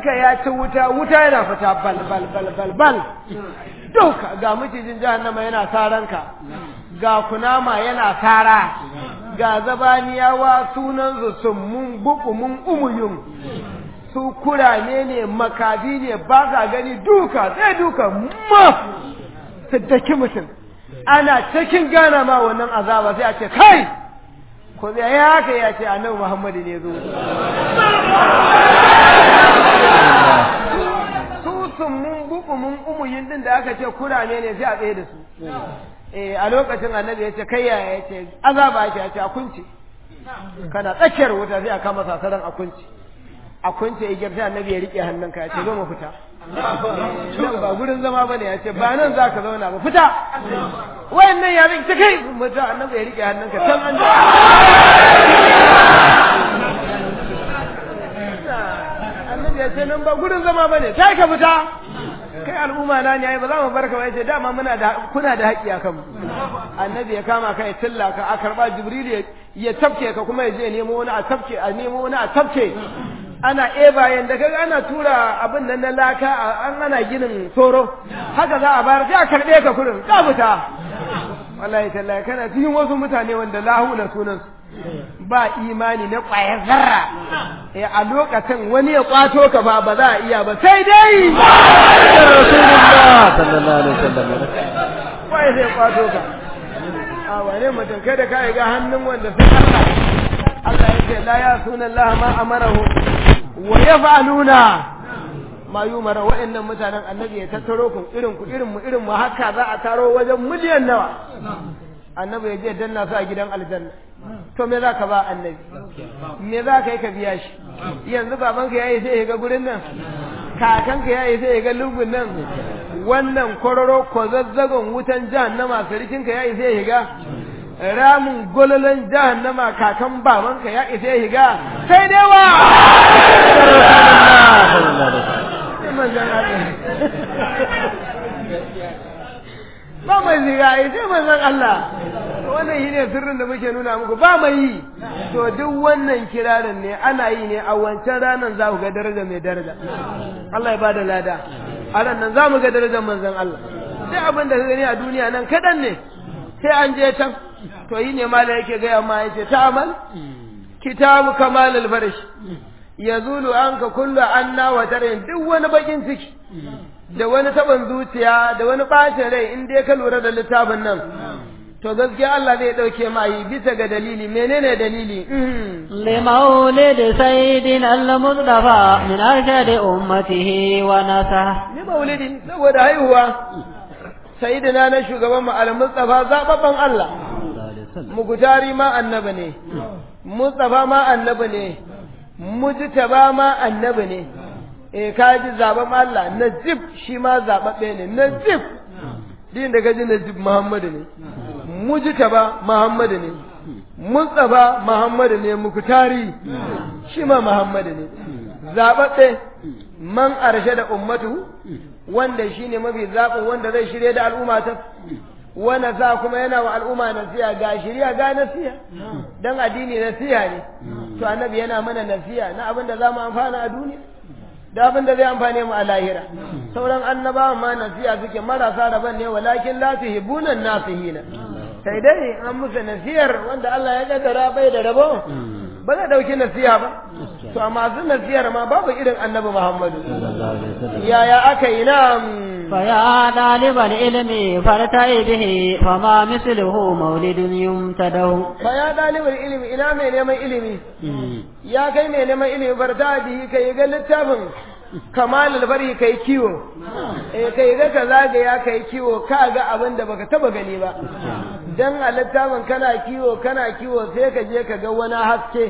hannunka ya ci wuta wuta yana fita bal bal bal bal bal duka ga macijin jahannama yana saranka ga kunama yana sara ga zabaniyawa sunansu summun bukumun umuyun su kurane ne makabi ne ba ka gani duka sai duka ma su daki mutum ana cikin gana ma wannan azaba sai a ce kai ko zai ya haka ya ce annabi muhammadu ne zo su summun bukumun umuyin din da aka ce kurane ne sai a tsaye da su eh a lokacin annabi ya ce kai yaya ya ce azaba ake ya ce a kunce kana tsakiyar wuta sai a kama sasaran a kunce a kunce igiyar sai annabi ya rike hannunka ya ce zo mu fita nan ba gurin zama bane ya ce ba nan za ka zauna ba fita wayannan ya zai ta kai mutu annabi ya rike hannunka can an annabi ya ce nan ba gurin zama bane sai ka fita kai al'umma na ne ai ba za mu barka ba yace dama muna da kuna da haƙƙi akan mu annabi ya kama ka ya tilla ka a karba jibril ya tafke ka kuma ya je nemo wani a tafke a nemo wani a tafke ana eba yanda kaga ana tura abin nan na laka an ana ginin soro haka za a bayar sai a karbe ka kurin ka fita wallahi tallahi kana cikin wasu mutane wanda lahu na sunan ba imani na ƙwayar zarra eh a lokacin wani ya kwato ka ba ba za a iya ba sai dai rasulullah sallallahu alaihi wasallam wai zai kwato ka a wane mutum kai da ka ga hannun wanda sai Allah Allah ya ce la ya sunan Allah ma amarahu wa yaf'aluna ma yumara wa'annan mutanen annabi ya tattaro ku irin ku irin mu irin mu haka za a taro wajen miliyan nawa annabi ya je danna su a gidan aljanna to me za ka ba annabi me za ka yi ka biya shi yanzu babanka ya yi sai ya ga gurin nan kakanka ya yi sai ya ga lungun nan wannan kwararo ko zazzagon wutan jahannama sarkinka ya yi sai ya ga ramin gololon jahannama kakan babanka ya isa ya higa sai dai wa ba mai ziga ai sai manzon Allah wannan shi ne sirrin da muke nuna muku ba mai yi to duk wannan kirarin ne ana yi ne a wancan ranar za ku ga daraja mai daraja Allah ya bada lada a ran nan za mu ga darajar manzon Allah sai abin da ka gani a duniya nan kaɗan ne sai an je can to yi ne mala yake gaya ma yace ta'amal kitabu kamal al-farish yazulu anka kullu anna wa tarin duk wani bakin ciki da wani taban zuciya da wani bacin rai in dai ka lura da littafin nan to gaskiya Allah zai dauke ma yi bisa ga dalili menene dalili لمولد سيدنا المصطفى من أرشد أمته ونصح ni maulidi saboda haihuwa sayyidina na shugaban mu al-mustafa zababban Allah mugutari ma annabi ne mustafa ma annabi ne mujtaba ma annabi ne eh kaji zaben Allah najib shi ma zababbe ne najib din da kaji najib muhammadu ne mujtaba muhammadu ne mustafa muhammadu ne mugutari shi ma muhammadu ne zababbe man arshe da ummatu wanda shine mafi zaɓin wanda zai shirye da al'umma ta wanda za kuma yana wa al'umma nasiya ga shirya ga nasiya dan addini nasiya ne to annabi yana mana nasiya na abin da za mu amfana a duniya da abin da zai amfane mu a lahira sauran annabawan ma nasiya suke marasa rabon ne walakin la tuhibbuna nasihina sai dai an musu nasiyar wanda Allah ya kaddara bai da rabo ba zai dauki nasiha ba to amma su nasiyar ma babu irin annabi Muhammadu yaya aka yi na فيا طالب العلم فارتعي به فما مثله مولد يمتده fa ya dalibin ilimi ina mai neman ilimi ya kai mai neman ilimi barta bihi kai ga littafin kamalul bari kai kiwo eh kai ga ka zagaya kai kiwo ka ga abin da baka taba gani ba dan a littafin kana kiwo kana kiwo sai ka je ka ga wani haske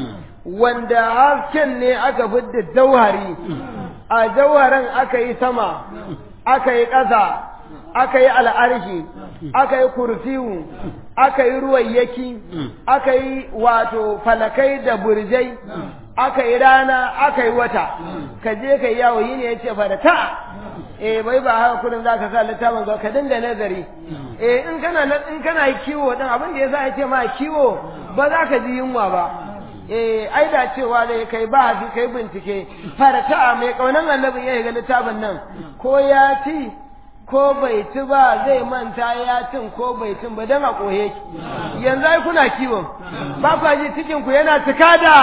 wanda hasken ne aka fidda jauhari a jauharin aka yi sama aka yi ƙasa aka yi al'arshi aka yi kursiyu aka yi ruwayyaki aka yi wato falakai da burjai aka yi rana aka yi wata ka je ka yi yawo yi ne ya ce fada ta eh bai ba haka kudin za ka sa littafin ga ka dinga nazari eh in kana in kana kiwo din abin da yasa ya ce ma kiwo ba za ka ji yunwa ba eh ai da cewa zai kai ba hafi kai bincike farta mai kaunan annabi ya ga littafin nan ko ya ci ko bai ci ba zai manta ya cin ko bai cin ba dan a koye ki yanzu ai kuna kiwon ba kwa ji cikin ku yana cika da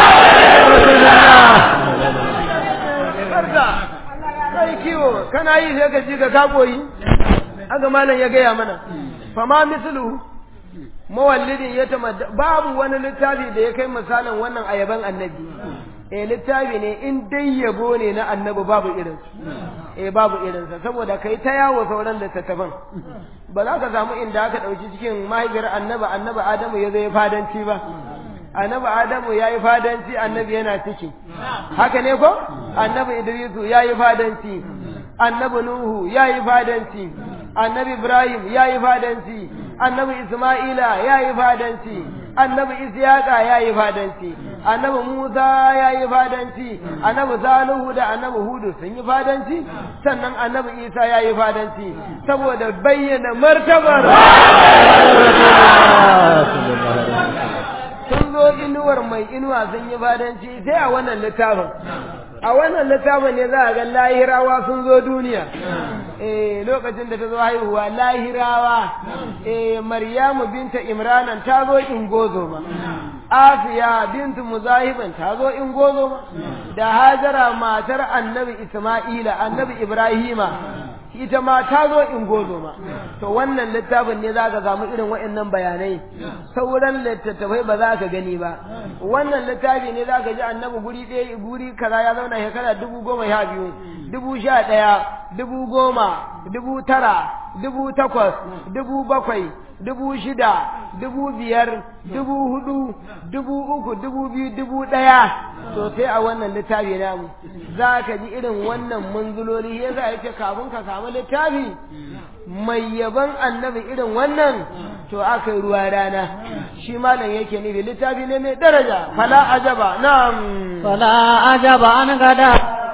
barka kai kiwo kana yi sai ka ji ka ka koyi haka malam ya gaya mana fama mislu mawallidin ya tamadda babu wani littafi da ya kai misalin wannan ayaban annabi eh littafi ne in dai yabo ne na annabi babu irin eh babu irinsa saboda kai ta yawo sauran littattafan ba za ka samu inda aka ɗauki cikin mahaifiyar annabi annabi adamu ya zo ya fadanci ba annabi adamu ya yi fadanci annabi yana ciki haka ne ko annabi idrisu ya yi fadanci annabi nuhu ya yi fadanci annabi ibrahim ya yi fadanci annabi isma'ila ya yi fadanci annabi isyaqa ya yi fadanci annabi musa ya yi fadanci annabi salihu da annabi hudu sun yi fadanci sannan annabi isa ya yi fadanci saboda bayyana martabar sun zo inuwar mai inuwa sun yi fadanci sai a wannan littafin a wannan littafin ne za a ga lahirawa sun zo duniya eh lokacin da ta zo haihuwa lahirawa eh maryamu binta imranan ta zo ingozo ma Asiya bintu Muzahiban ta zo in gozo da Hajara matar Annabi Isma'ila Annabi Ibrahima ita ma ta zo in gozo ma to wannan littafin ne zaka samu irin waɗannan bayanai sauran littattafai ba za ka gani ba wannan littafi ne zaka ji Annabi guri ɗaya guri kaza ya zauna shekara dubu goma sha biyu dubu sha ɗaya dubu goma dubu tara dubu takwas dubu bakwai dubu shida dubu biyar dubu hudu dubu uku dubu biyu dubu ɗaya to sai a wannan littafi namu za ka ji irin wannan munzuloli ya za ce kafin ka samu littafi mai yaban annabi irin wannan to aka yi ruwa rana shi malam yake nufi littafi ne mai daraja fala ajaba na'am fala ajaba an gada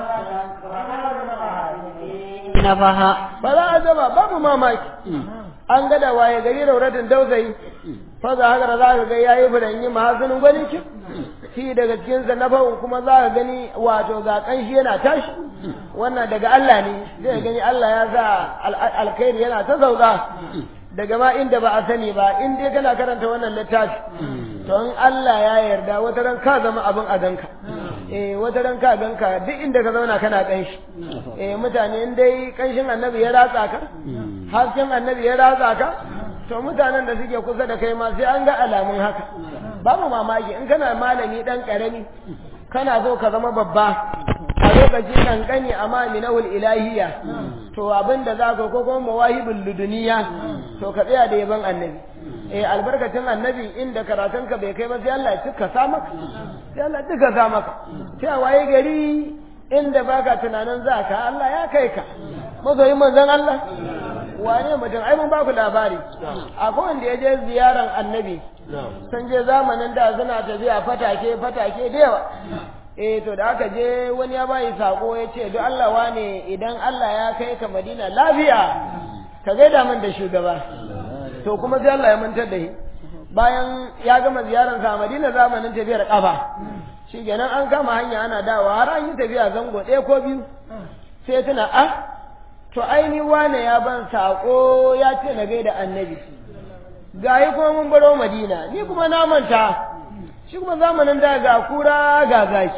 nafaha fala ajaba babu mamaki an gada waye gari rauratin dausayi faza haka za ka ga yayi furanyi mahazinin gwani ki shi daga cikin sa na fa'un kuma za ka gani wato ga kanshi yana tashi wannan daga Allah ne zai gani Allah ya sa alkhairi yana ta sauka daga ma inda ba a sani ba in dai kana karanta wannan littafi to in Allah ya yarda wata ran ka zama abin a ganka eh wata ran ka ganka duk inda ka zauna kana kanshi eh mutane in dai kanshin annabi ya ratsa ka hasken annabi ya ratsa ka to mutanen da suke kusa da kai ma sai an ga alamun haka babu mamaki in kana malami dan karami kana so ka zama babba a lokacin kankani amma minahul ilahiyya to abin da za ka ko kuma mawahibul luduniya to ka tsaya da yaban annabi eh albarkacin annabi inda karatun ka bai kai ba sai Allah ya cika sa maka sai Allah ya cika sa maka sai waye gari inda baka tunanin za ka Allah ya kai ka mazoyin manzon Allah wane mutum ai mun baku labari akwai wanda ya je ziyaran annabi sun je zamanin da suna tafiya fatake fatake da yawa eh to da aka je wani ya bayi sako ya ce don Allah wane idan Allah ya kai ka Madina lafiya ka gaida min da shugaba to kuma sai Allah ya mantar da shi bayan ya gama ziyarar sa Madina zamanin tafiyar kafa shi kenan an kama hanya ana dawa har an yi tafiya zango ɗaya ko biyu sai tuna ah to aini wane ya ban sako ya ce na gaida annabi gayi kuma mun baro Madina ni kuma na manta shi kuma zamanin da ga kura ga zaki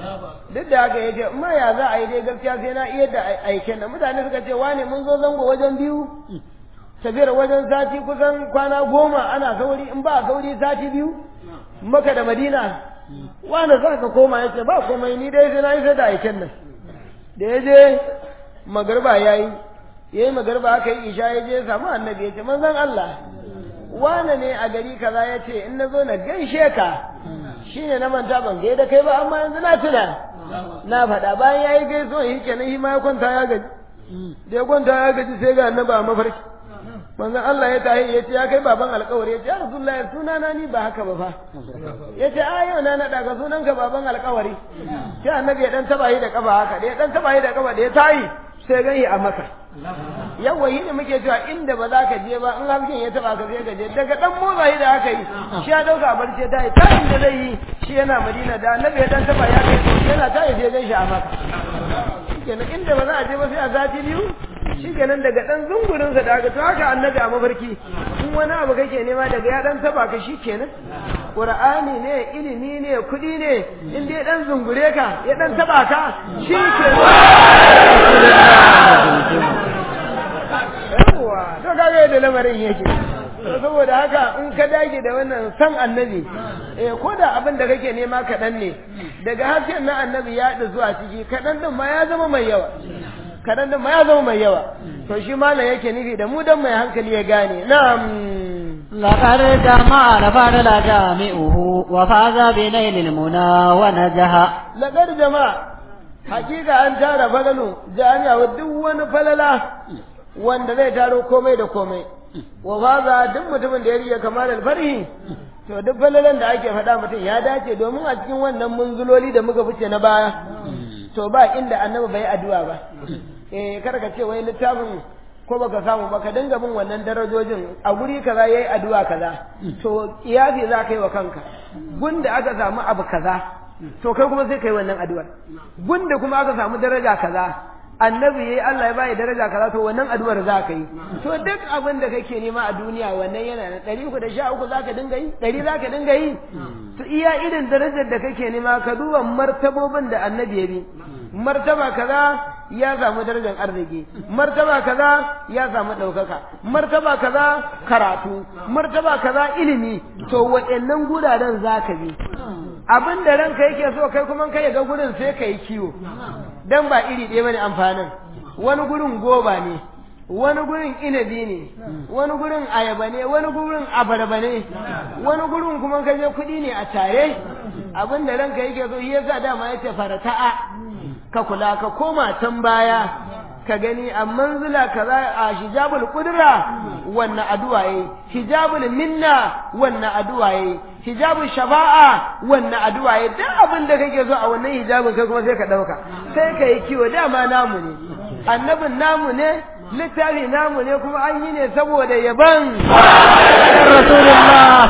duk da haka yace amma ya za a yi dai gaskiya sai na iya da aiken da mutane suka ce wane mun zo zango wajen biyu tafiyar wajen sati kusan kwana goma ana sauri in ba sauri sati biyu maka da madina wane za ka koma ya ce ba komai ni dai sai na yi da aiken nan da ya je magarba ya yi ya yi magarba aka yi isha ya je samu annabi ya ce manzan Allah wane ne a gari kaza ya ce in na zo na gaishe ka shi ne na manta ban gaida kai ba amma yanzu na tuna na faɗa bayan ya yi gaisuwa shi kenan shi ma ya kwanta ya gaji da ya kwanta ya gaji sai ga annabi a mafarki manzon Allah ya tahi ya ce ya kai baban alƙawari ya ce ya rasulullahi suna na ni ba haka ba fa ya ce a yau na naɗa ka sunan ka baban alƙawari sai annabi ya dan taba yi da kafa haka da ya dan taba yi da kafa da ya tayi sai gani a maka yawa yi ne muke cewa inda ba za ka je ba in hasken ya taba ka sai ka je daga dan motsa yi da aka yi shi ya dauka barci ta yi tayin da zai yi shi yana madina da annabi ya dan taba ya kai yana ta yaje gan shi a maka shikenan inda ba za a je ba sai a sati biyu shikenan daga dan zungurin sa da aka to haka annabi a mafarki in wani abu kake nema daga ya dan taba ka shikenan qur'ani ne ilimi ne kudi ne in dai dan zungure ka ya dan taba ka shikenan yawa to kaga yadda lamarin yake saboda haka in ka dage da wannan san annabi eh ko da abin da kake nema kaɗan ne daga hasken na annabi ya da zuwa ciki kaɗan din ma ya zama mai yawa kaɗan din ma ya zama mai yawa to shi malam yake nufi da mu dan mai hankali ya gane na'am لقد جمع الفضل جامعه وفاز بنيل المنى ونجح laqad jama'a hakika an tara falalu jami'a wa duk wani falala wanda zai taro komai da komai wa faza duk mutumin da ya riya kamar alfarhi to duk falalan da ake faɗa mutum ya dace domin a cikin wannan munzuloli da muka fice na baya to ba inda annabi bai addu'a ba eh kada ka ce wai littafin ko baka samu ba ka dinga bin wannan darajojin a guri kaza yayi addu'a kaza to kiyafi za ka yi wa kanka gunda aka samu abu kaza to kai kuma sai kai wannan addu'ar gunda kuma aka samu daraja kaza annabi yayi Allah ya bai daraja kaza to wannan addu'ar za ka yi to duk abin da kake nema a duniya wannan yana na ɗari uku da sha uku za ka dinga yi ɗari za ka dinga yi to iya irin darajar da kake nema ka duba martabobin da annabi ya bi martaba kaza ya samu darajar arziki martaba kaza ya samu ɗaukaka martaba kaza karatu martaba kaza ilimi to waɗannan guraren za ka bi abin da ranka yake so kai kuma kai ga gurin sai ka yi kiwo dan ba iri ɗaya bane amfanin wani gurin goba ne wani gurin inabi ne wani gurin ayaba ne wani gurin abarba ne wani gurin kuma ka je kuɗi ne a tare abin da ranka yake so shi yasa dama yace farata'a ka kula ka koma can baya ka gani a manzila kaza a hijabul qudra wannan addu'a yayi hijabul minna wannan addu'a yayi hijabul shafa'a wannan addu'a yayi duk abin da kake so a wannan hijabin kai kuma sai ka dauka sai ka yi kiwo dama namu ne annabin namu ne littafi namu ne kuma an yi ne saboda yaban rasulullah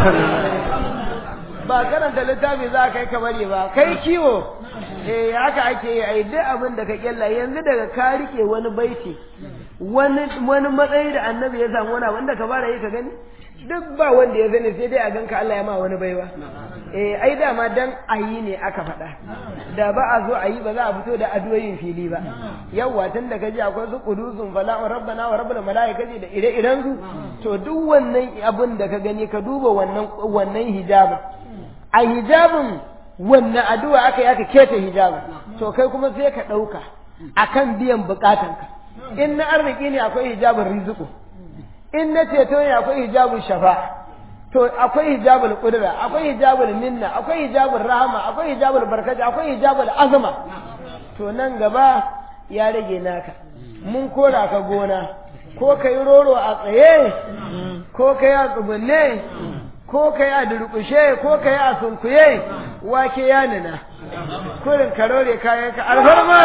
ba karanta littafi za ka yi kamar ba kai kiwo eh haka ake yi ai duk abin da ka kyalla yanzu daga ka rike wani baiti wani wani matsayi da annabi ya samu wani wanda ka fara yi ka gani duk ba wanda ya sani sai dai a ganka Allah ya ma wani baiwa eh ai dama dan ayi ne aka faɗa da ba a zo a yi ba za a fito da adoyin fili ba yawwa tun da kaji akwai su qudusun fala wa rabbana wa rabbul malaikati da ire-iren su to duk wannan abin da ka gani ka duba wannan wannan hijabin a hijabin wannan addu'a aka yi aka keta hijabin to kai kuma sai ka ɗauka akan biyan bukatanka in na arziki ne akwai hijabin rizqu in na ceto ne akwai hijabul shafa to akwai hijabul qudra akwai hijabul minna akwai hijabul rahama akwai hijabul barkati akwai hijabul azma to nan gaba ya rage naka mun kora ka gona ko kai roro a tsaye ko kai a tsugunne ko kai a durkushe ko kai a sunkuye wake ya nuna kurin karore kayan ka alfarma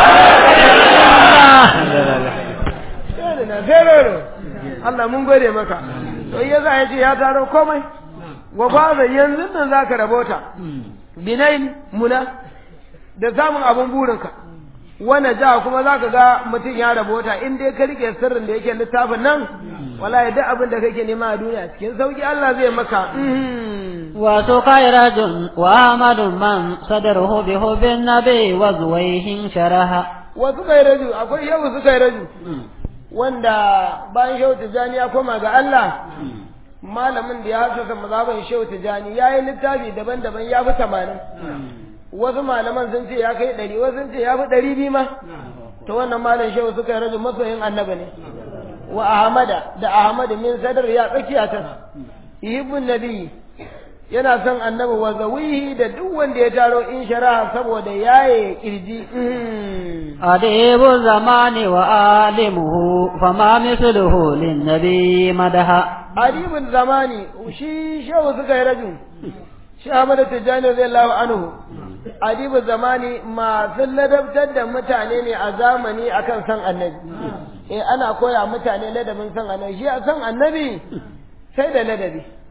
na sai roro Allah mun gode maka to ya za ya ce ya taro komai wa faza yanzu nan za ka rabota binain muna da samun abin burinka wanda ja kuma za ka ga mutum ya rabota in dai ka rike sirrin da yake littafin nan wallahi duk abin da kake nema a duniya cikin sauki Allah zai maka wato kairajun wa amadun man sadaruhu bi hubbin nabi wa zuwaihin sharaha wasu kairaju akwai yau su kairaju wanda bayan shehu tijjani ya koma ga Allah malamin da ya hasasa mazhaban shehu tijjani ya yi littafi daban-daban ya fi tamanin wasu malaman sun ce ya kai ɗari wasu sun ce ya fi ɗari biyu ma to wannan malam shehu suka yi rajin masoyin annaba ne wa ahmada da ahmadu min sadar ya tsakiya ta yuhibbun nabi yana son annabi wa zawihi da duk wanda ya taro in sharaha saboda yaye kirji adibu zamani wa alimuhu fama misluhu lin nabi madaha adibun zamani shi shehu suka yi rajin shi Ahmadu Tijjani radiyallahu anhu adibu zamani masu ladabtar da mutane ne a zamani akan san annabi eh ana koya mutane ladabin san annabi shi a san annabi sai da ladabi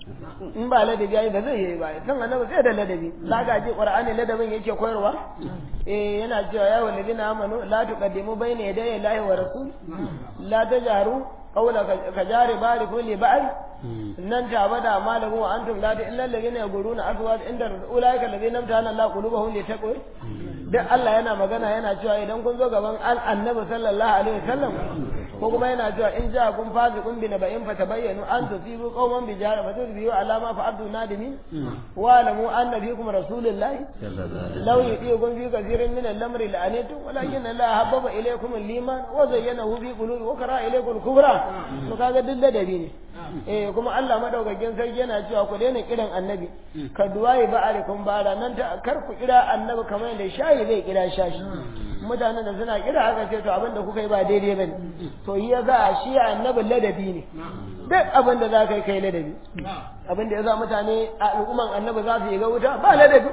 in ba ladabi yayi ba zai yi ba san annabi sai da ladabi zaka ji qur'ani ladabin yake koyarwa eh yana cewa ya walladina amanu la tuqaddimu bayna yaday Allahi wa rasul la tajharu qawla kajari bariku li ba'al nan ta bada malamu wa antum la ta illa alladhina yaquluna azwaj inda ulaika alladhina amtahana Allah qulubuhum li taqwa duk Allah yana magana yana cewa idan kun zo gaban annabi sallallahu alaihi wasallam ko kuma yana cewa in ja kun fazi kun bi naba'in fa tabayyanu an tusibu qauman bi jahal fa tusbihu ala ma fa'altu nadimi wa lamu anna fikum rasulullahi law yudikum fi kathirin min al-amri la'anitum walakin Allah habbaba ilaykum al-iman wa zayyanahu fi qulubi wa kara ilaykum al-kufra to kaga duk ladabi ne eh kuma Allah madaukakin sarki yana cewa ku daina kiran annabi ka duwaye ba alaikum bara nan ta kar ku kira annabi kamar yadda shayi zai kira shashi mutanen da suna kira haka ce to abin da kuka yi ba daidai bane to yi ya za shi annabi ladabi ne duk abin da za ka yi kai ladabi abin da ya za mutane a al'umman annabi za su yi ga wuta ba ladabi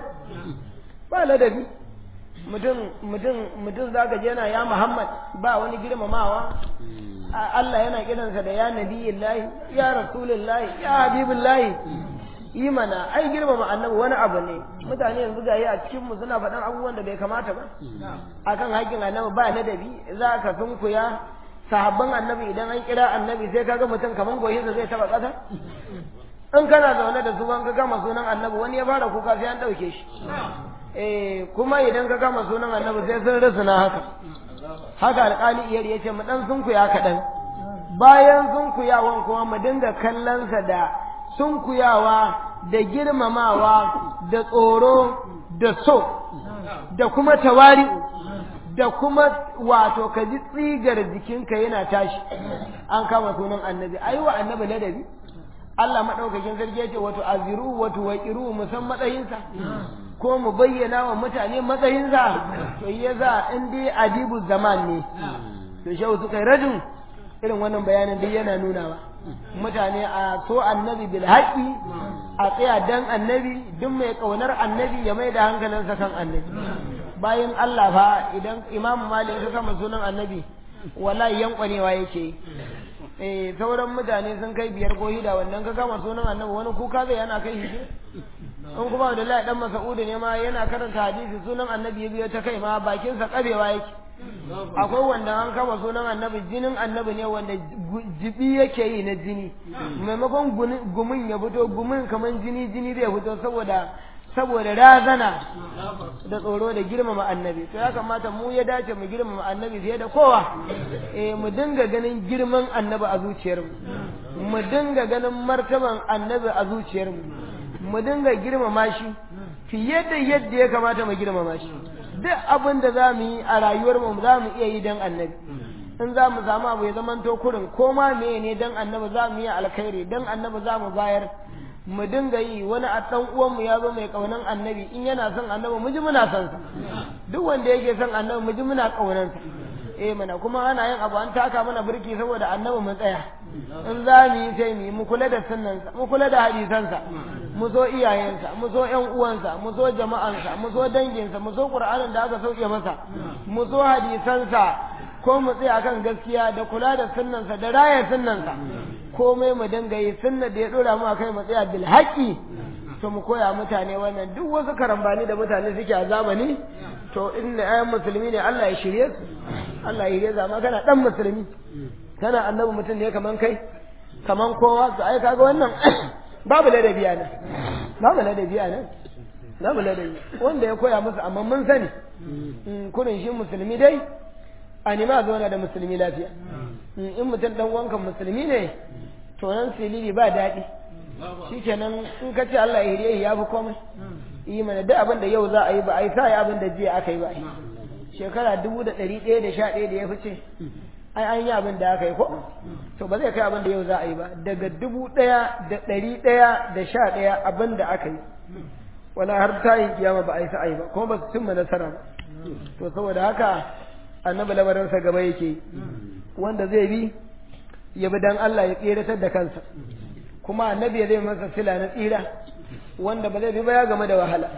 ba ladabi mutum mutum mutum za ka je yana ya muhammad ba wani girmamawa Allah yana kiransa da ya nabiyullahi ya rasulullahi ya habibullahi yi mana ai girmama annabi wani abu ne mutane yanzu ga a cikin mu suna faɗan abubuwan da bai kamata ba akan haƙƙin annabi ba ladabi za ka sunkuya sahabban annabi idan an kira annabi sai kaga mutum kaman goyinsa zai taba ƙasa in kana zaune da su ban ka gama sunan annabi wani ya fara kuka sai an ɗauke shi eh kuma idan ka gama sunan annabi sai sun rusuna haka haka alƙali iyar ya ce mu ɗan sunkuya kaɗan bayan sunkuyawan kuma mu dinga kallonsa da sunkuyawa da girmamawa da tsoro da so da kuma tawari da kuma wato ka ji tsigar jikinka yana tashi an kama sunan annabi ayi wa annabi ladabi Allah maɗaukakin sarki ya ce wato aziru wato waƙiru musan matsayinsa ko mu bayyana wa mutane matsayinsa to ya za in dai adibu zaman ne to shehu suka yi rajin irin wannan bayanin duk yana nunawa mutane a so annabi bil haƙi a tsaya dan annabi duk mai ƙaunar annabi ya mai da hankalinsa kan annabi bayan Allah fa idan imamu malik ya kama sunan annabi wallahi yankwanewa yake yi eh sauran mutane sun kai biyar ko hida wannan ka kama sunan annabi wani kuka zai yana kai shi in kuma da Allah dan Mas'ud ne ma yana karanta hadisi sunan annabi ya biyo ta kai ma bakinsa kabewa yake akwai wanda an kama sunan annabi jinin annabi ne wanda jibi yake yi na jini maimakon gumin ya fito gumin kamar jini jini zai fito saboda saboda razana da tsoro da girmama annabi to ya kamata mu ya dace mu girmama annabi fiye da kowa eh mu dinga ganin girman annabi a zuciyarmu mu dinga ganin martaban annabi a zuciyarmu mu dinga girmama shi fiye da yadda ya kamata mu girmama shi duk abin da za mu yi a rayuwarmu za mu iya yi don annabi in za mu samu abu ya zamanto kurin ko ma meye ne don annabi za mu yi alkhairi don annabi za mu bayar mu dinga yi wani a ɗan uwanmu ya zo mai ƙaunan annabi in yana son annabi mu ji muna son sa duk wanda yake son annabi mu ji muna ƙaunan sa eh mana kuma ana yin abu an taka mana birki saboda annabi mu tsaya in za mu yi sai mu yi mu kula da sunnansa mu kula da hadisansa mu zo iyayensa mu zo ƴan uwansa mu zo jama'ansa mu zo danginsa mu zo qur'anin da aka sauke masa mu zo hadisansa ko mu tsaya kan gaskiya da kula da sunnansa da raya sunnansa komai mu dinga yi sunna da ya dora mu akai mu tsaya bil haqqi to mu koya mutane wannan duk wasu karambani da mutane suke a zamani to inda ayan musulmi ne Allah ya shirye su Allah ya shirye zama kana dan musulmi kana annabi mutum ne kaman kai kaman kowa to ai kaga wannan babu ladabi a nan babu ladabi a nan babu ladabi wanda ya koya musu amma mun sani kurin shi musulmi dai a nima zauna da musulmi lafiya in mutum dan wankan musulmi ne to nan silili ba daɗi shikenan in ka ce Allah ya hiriye ya fi komai yi mana duk abin da yau za a yi ba a yi sa abin da jiya aka yi ba shekara dubu da ɗari ɗaya da sha ɗaya da ya fice ai an yi abin da aka yi ko to ba zai kai abin da yau za a yi ba daga dubu ɗaya da ɗari ɗaya da sha ɗaya abin da aka yi wala har ta yi kiyama ba a yi sa'ayi ba kuma ba su cimma nasara ba to saboda haka annabi lamarinsa gaba yake wanda zai bi ya bi dan Allah ya tseratar da kansa kuma annabi zai masa sila na tsira wanda ba zai bi ba ya game da wahala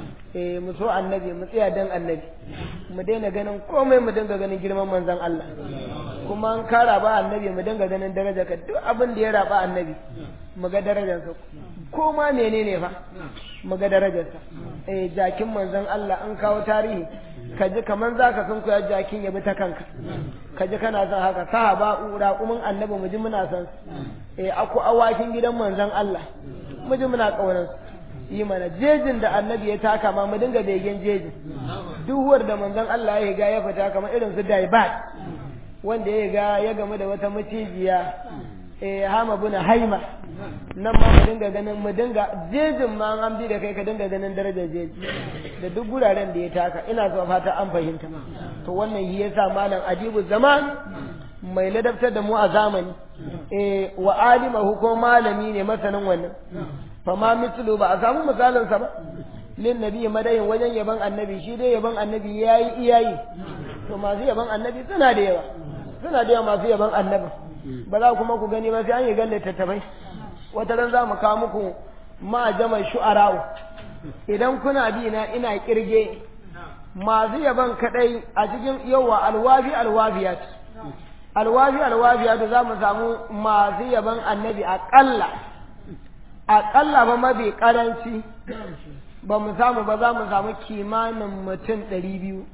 eh mu so annabi mu tsaya dan annabi mu daina ganin komai mu dinga ganin girman manzon Allah kuma an ka raba annabi mu dinga ganin daraja ka duk abin da ya raba annabi mu ga darajarsa ko ma menene fa mu ga darajarsa eh jakin manzon Allah an kawo tarihi ka ji kaman zaka san ku ya jakin ya bi ta kanka ka ji kana son haka sahaba ura kumin annabi mu ji muna son eh aku awakin gidan manzon Allah mu ji muna kaunar yi mana jejin da annabi ya taka ma mu dinga begen jejin duhuwar da manzon Allah ya ga ya fita kamar irin su daibat wanda ya ga ya gamu da wata macijiya eh hama buna haima nan ma mu dinga ganin mu dinga jejin ma an bi da kai ka dinga ganin darajar jeji da duk guraren da ya taka ina so fata an fahimta to wannan shi yasa malam ajibu zaman mai ladabtar da mu a zamani eh wa alimahu ko malami ne masanin wannan fa ma mislu ba a samu misalin sa ba lin nabi madayin wajen yaban annabi shi dai yaban annabi yayi iyayi to masu yaban annabi suna da yawa suna da yawa masu yaban annabi ba za kuma ku gani ba sai an yi gan littattafai wata ran za mu kawo muku ma jama shu'ara'u idan kuna bi na ina kirge masu yaban kadai a cikin yawa alwafi alwafiyat alwafi alwafiyat za mu samu masu yaban annabi aƙalla aƙalla ba mafi ƙaranci ba mu samu ba za mu samu kimanin mutum ɗari biyu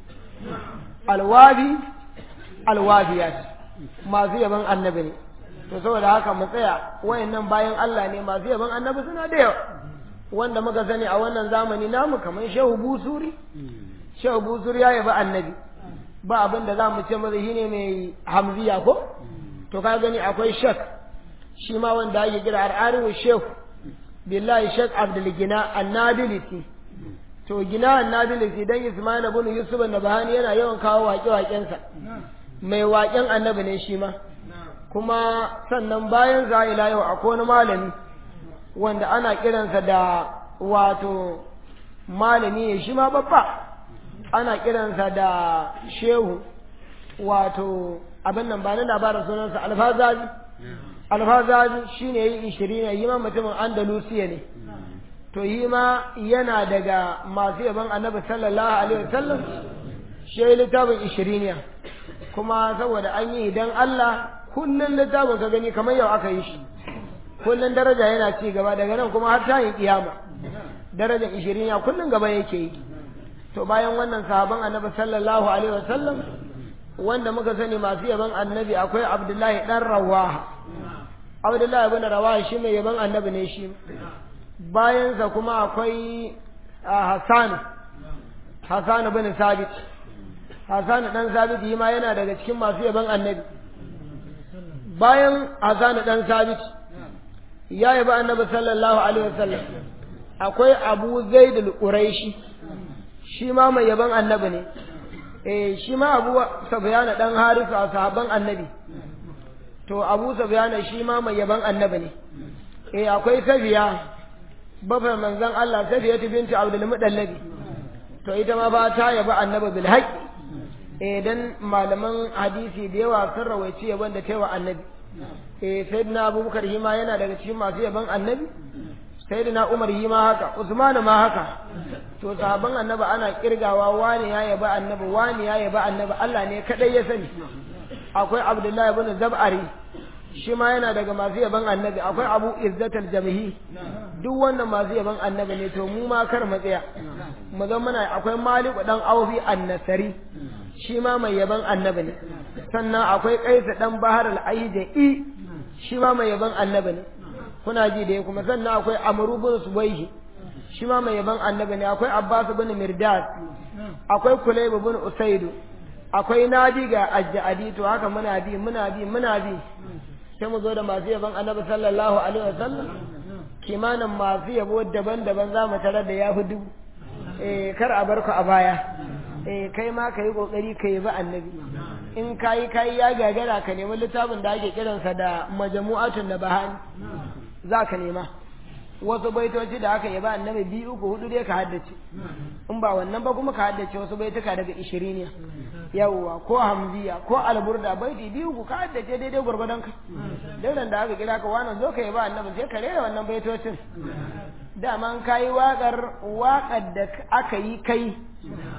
alwafi alwafiyat masu yaban annabi ne to saboda haka mu tsaya wayannan bayan Allah ne masu yaban annabi suna da yawa wanda muka sani a wannan zamani namu kamar shehu busuri shehu busuri ya yabi annabi ba abin da za mu ce maza shine mai hamziya ko to ka gani akwai shek shi ma wanda ake kira al'arihu shehu billahi shek abdul gina annability to gina annability dan ismail ibn yusuf an-nabahani yana yawan kawo waƙe-waƙensa mai waƙen annabi ne shi ma kuma sannan bayan za ila yau akwai wani malami wanda ana kiransa da wato malami ne shi ma babba ana kiransa da shehu wato abin nan ba na labarin sunansa alfazazi alfazazi shi ne yi ishirin yi ma mutumin andalusiya ne to yi ma yana daga masu yaban annabi sallallahu alaihi wasallam shi littafin ishiriniya kuma saboda an yi idan Allah kullum littafin ka gani kamar yau aka yi shi kullum daraja yana ci gaba daga nan kuma har ta yi kiyama darajar ishirin ya kullum gaba yake yi to bayan wannan sahaban annabi sallallahu alaihi wasallam wanda muka sani masu yaban annabi akwai abdullahi dan rawaha abdullahi ibn rawaha shi mai yaban annabi ne shi bayansa kuma akwai hasan hasan ibn sabit hasan dan sabit yi ma yana daga cikin masu yaban annabi bayan hasan dan sabit ya yaba annabi sallallahu alaihi wasallam akwai abu zaid al-quraishi shi ma mai yaban annabi ne eh shi ma abu sufyan dan harisu a sahaban annabi to abu sufyan shi ma mai yaban annabi ne eh akwai safiya bafa manzon Allah safiya binti abdul mudallabi to ita ma ba ta yaba annabi bil haqqi eh dan malaman hadisi da yawa sun rawaici yaban da taiwa annabi eh sayyidina abubakar hima yana daga cikin masu yaban annabi sayyidina umar hima haka usman ma haka to sahabban annabi ana kirgawa wani ya yaba annabi wani ya yaba annabi Allah ne kadai ya sani akwai abdullahi ibn zab'ari shi ma yana daga masu yaban annabi akwai abu izzatal jamhi duk wannan masu yaban annabi ne to mu ma kar mu tsaya mu zama muna akwai maliku dan aufi annasari shi ma mai yaban annabi ne sannan akwai kaisa dan bahar al-aidi shi ma mai yaban annabi ne kuna ji da kuma sannan akwai amru bin subaihi shi ma mai yaban annabi ne akwai abbas bin mirdad akwai kulayb bin usaidu akwai nadi ga ajjadi to haka muna bi muna bi muna bi sai mu zo da masu yaban annabi sallallahu alaihi wasallam kimanin masu yabo daban-daban za mu tarar da yafi dubu eh kar a bar ku a baya eh kai ma ka yi kokari ka yi ba annabi in ka yi ka yi ya gagara ka nemi littafin da ake kiransa da majamu'atun da bahani za ka nema wasu baitoci da aka yaba annabi biyu uku hudu dai ka haddace in ba wannan ba kuma ka haddace wasu baituka daga ishiriniya yawwa ko hamziya ko alburda baiti biyu ku ka haddace daidai gwargwadon ka daidan da aka kira ka wannan zo ka yaba annabi sai ka rera wannan baitocin dama an kayi waƙar waƙar da aka yi kai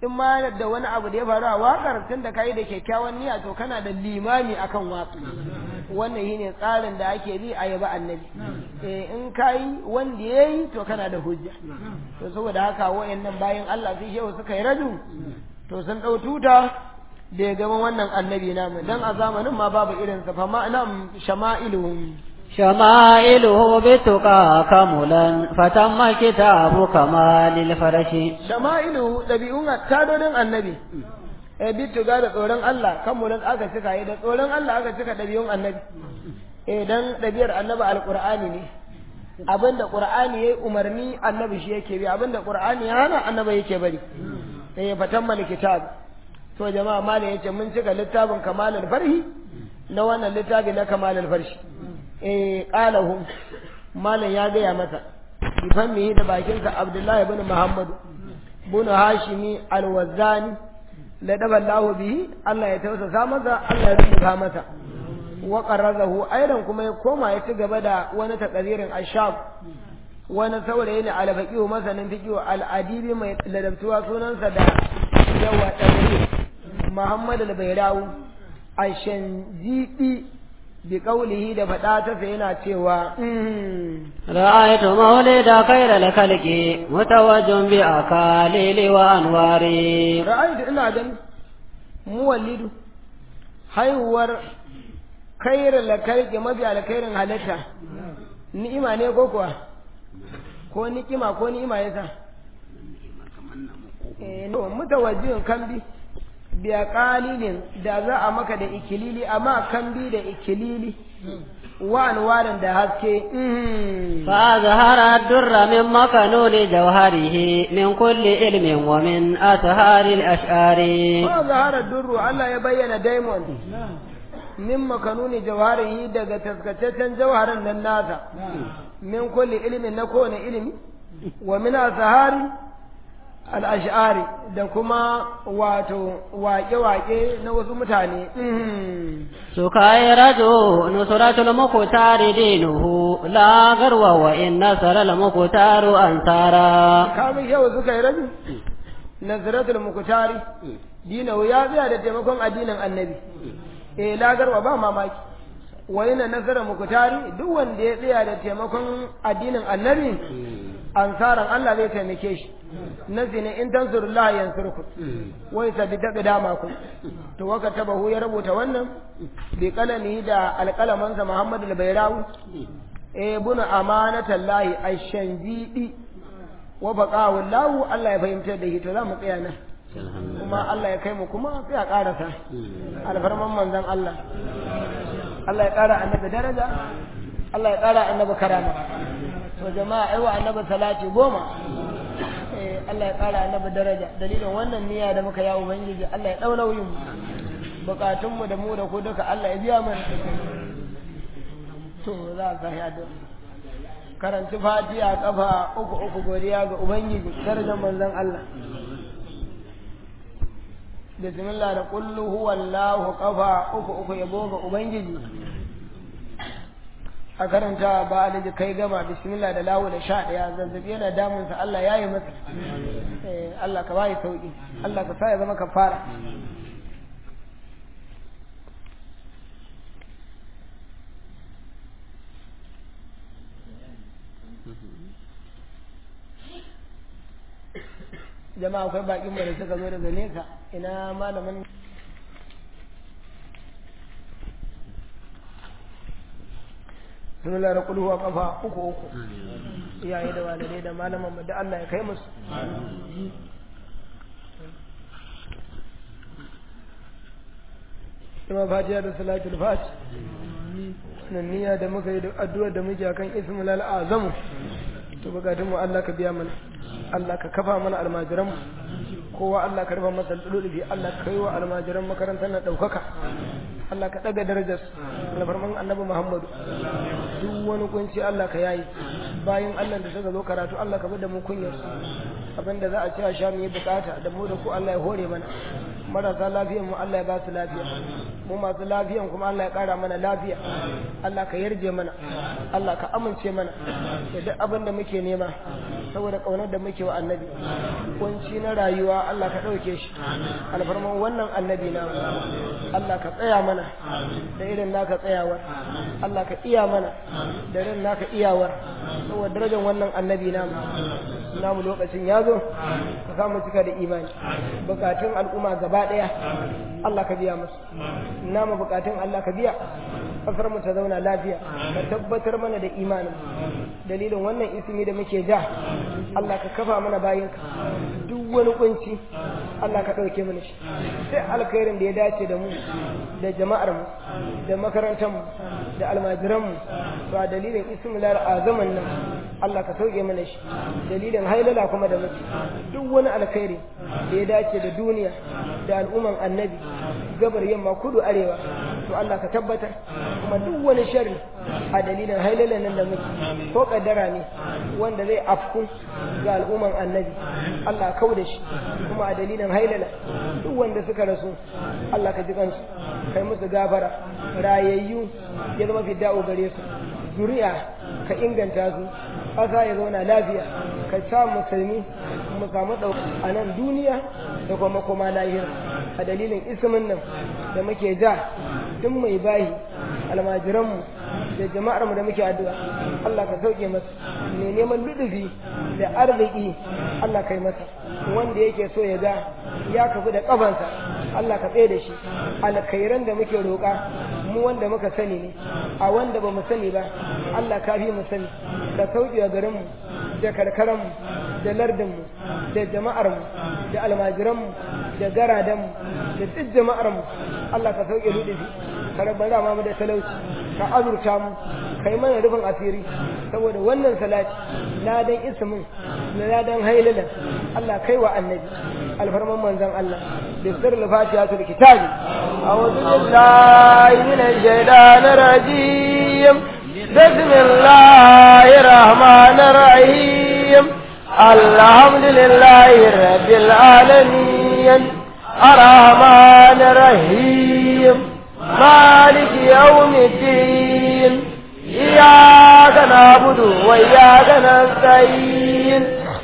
in ma da wani abu da ya faru a wakar tun da kayi da kyakkyawan niyya to kana da limami akan waka wannan shine tsarin da ake bi a yaba annabi eh in kayi wanda yayi to kana da hujja to saboda haka wayannan bayan Allah sai shehu suka yi radu to sun dau tuta da ya gaban wannan annabi namu dan a zamanin ma babu irin sa fa ma'anam shama'iluhum شمائله بالتقى كملا فتم كتاب كمال الفرش shama'ilu dabi'un tadodin annabi eh bitu ga da tsoron Allah kamulan aka cika yi da tsoron Allah aka cika dabi'un annabi eh dan dabiyar annabi alqur'ani ne abinda qur'ani yayi umarni annabi shi yake bi abinda qur'ani ya hana annabi yake bari eh fatammal kitab to jama'a malai yace mun cika littafin kamalul farhi na wannan littafi na kamalul farshi eh qalahu malam ya gaya masa bifan mihi da bakinsa abdullahi ibn muhammad ibn hashimi alwazani la daballahu bihi Allah ya tausasa masa Allah ya rubuta masa wa qarrazahu aidan kuma ya koma ya ci gaba da wani takadirin ashab wani saurayi ne alfaqihu masanin fiqihu al-adibi mai ladabtuwa sunansa da yawa tabari Muhammad al-Bayrawi ashanjidi bi qawlihi da fada ta sai yana cewa رأيت مولد خير الخلق متوج بأكاليل وأنوار ra'aytu ina gani muwallidu haihuwar khairar lakarki mafi alkhairin halitta ni'ima ne ko kuwa ko ni'ima ko ni'ima yasa eh no mutawajjin kambi biya qalilin da za a maka da ikilili amma kambi da ikilili wa anwarin da haske mhm. فأظهر الدر من مكنون جوهره من كل علم ومن أسهار الأشعار Ba zahara durru Allah ya bayyana diamond min makanuni jawharihi daga taskataccen jawharin nan nasa min kulli ilimin na kowane ilimi wa min asahari al-ash'ari da kuma wato waƙe-waƙe na wasu mutane Mhm. سكيرج نصرة المختار دينه لا غرو وإن نصر المختار أنصارا kamun yau suka yi rabi nazaratul mukutari dinahu ya tsaya da taimakon addinin annabi eh lagarwa ba mamaki wa yana nasarar mukutari duk wanda ya tsaya da taimakon addinin annabi ansaran Allah zai taimake shi nasi ne in tansurullah yansurku wai sabi ta dama ku to waka tabahu ya rubuta wannan bi kalami da alƙalamansa Muhammad al-Bayrawi eh buna amanatallahi ash-shanjidi wa baqahu Allah Allah ya fahimtar da shi to za mu tsaya nan kuma Allah ya kai mu kuma sai a karasa alfarman manzon Allah Allah ya kara annabi daraja Allah ya kara annabi karama to jama'a aiwa annabi salati goma eh Allah ya kara annabi daraja dalilin wannan niyya da muka yawo ubangiji Allah ya dau nauyin mu bukatun mu da mu da ku duka Allah ya biya mana to za ka yi addu'a karanci fatiha kafa uku uku godiya ga ubangiji darajar manzon Allah bismillah da kullu huwallahu kafa uku uku yabo ga ubangiji a karanta ba da kai gama bismillah da lawo da sha daya zazzabi yana damunsa Allah ya yi masa Eh, Allah ka bayi sauki Allah ka sa ya zama kafara jama'a akwai bakin mu da suka zo daga nesa ina malamin sun lara kulhuwa kafa uku uku iyaye da walidai da malaman mu da Allah ya kai musu Ima fatiha da salatul fati nan niyya da muka yi da addu'ar da muke akan ismul azamu to bukatun mu Allah ka biya mana Allah ka kafa mana almajiran mu kowa Allah ka rufa masa lulubi Allah ka yi wa almajiran makarantar na ɗaukaka Allah ka ɗaga darajar alfarman annabi Muhammadu duk wani kunci Allah ka yayi bayan Allah da suka zo karatu Allah ka bada mu kunyar abinda za a ci a sha mu yi bukata da mu da ku Allah ya hore mana marasa lafiyan mu Allah ya ba su lafiya mu masu lafiyan kuma Allah ya ƙara mana lafiya Allah ka yarje mana Allah ka amince mana da duk abin da muke nema saboda kaunar da muke wa annabi kunci na rayuwa Allah ka ɗauke shi alfarman wannan annabi na Allah ka tsaya mana da irin naka tsayawar Allah ka iya mana da irin naka iyawar saboda darajar wannan annabi namu namu lokacin ya zo ka samu cika da imani bukatun al'umma gaba ɗaya Allah ka biya musu namu bukatun Allah ka biya kasar mu ta zauna lafiya ka tabbatar mana da imanin dalilin wannan ismi da muke ja Allah ka kafa mana bayinka duk wani kunci Allah ka ɗauke mana shi sai alkhairin da ya dace da mu da jama'ar mu da makarantar mu da almajiran mu to a dalilin ismilal azaman nan Allah ka sauke mana shi dalilin hailala kuma da muke duk wani alkhairi da ya dace da duniya da al'umman annabi gabar yamma kudu arewa to Allah ka tabbatar kuma duk wani sharri a dalilin hailalan nan da muke ko kaddara ne wanda zai afku ga al'umman annabi Allah kau da shi kuma a dalilin hailala duk wanda suka rasu Allah ka ji kansu kai musu gafara rayayyu ya zama fidda'u gare su zuriya ka inganta su ƙasa ya zauna lafiya ka sa musulmi mu samu ɗauka a nan duniya da kuma kuma lahira a dalilin ismin nan da muke ja duk mai bahi almajiranmu da jama'armu da muke addu'a Allah ka sauke masa mai neman ludufi da arziki Allah kai masa wanda yake so ya ga ya kafu da kafansa Allah ka tsaye da shi alkhairan da muke roƙa mu wanda muka sani ne a wanda ba mu sani ba Allah ka fi mu sani ka sauke a garinmu da karkaranmu da lardinmu da jama'armu da almajiranmu da garadanmu da duk jama'armu Allah ka sauke ludufi ka rabbana mu da talauci ka azurta mu kai mana rufin asiri saboda wannan salati ladan ismin na ladan hailalan Allah kai wa annabi alfarman manzon Allah da sirrul fatihatul kitabi a'udhu billahi minash shaitanir rajim bismillahir rahmanir rahim alhamdulillahi rabbil alamin arrahmanir rahim مالك يوم الدين إياك نعبد وإياك نستعين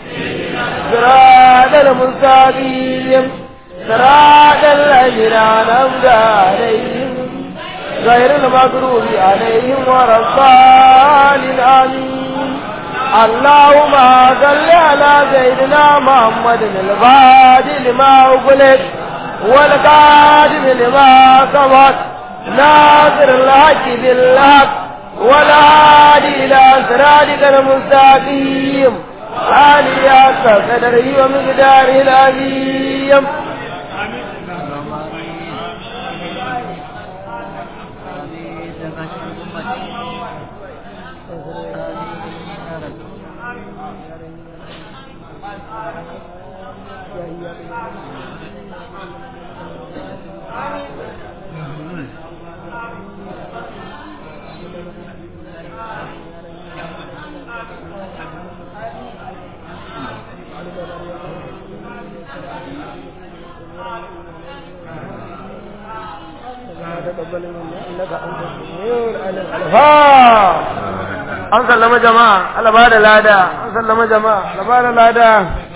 صراط المستقيم صراط الذين أنعمت عليهم غير المغضوب عليهم ولا الضالين آمين اللهم صل على سيدنا محمد الفاتح لما أغلق والقادم لما سبق ناصر الحق بالحق والهادي إلى صراطك المستقيم عالية قدره ومقداره العظيم تقبل منا انك انت السميع العليم an sallama jama'a Allah ba da lada an sallama jama'a Allah ba da lada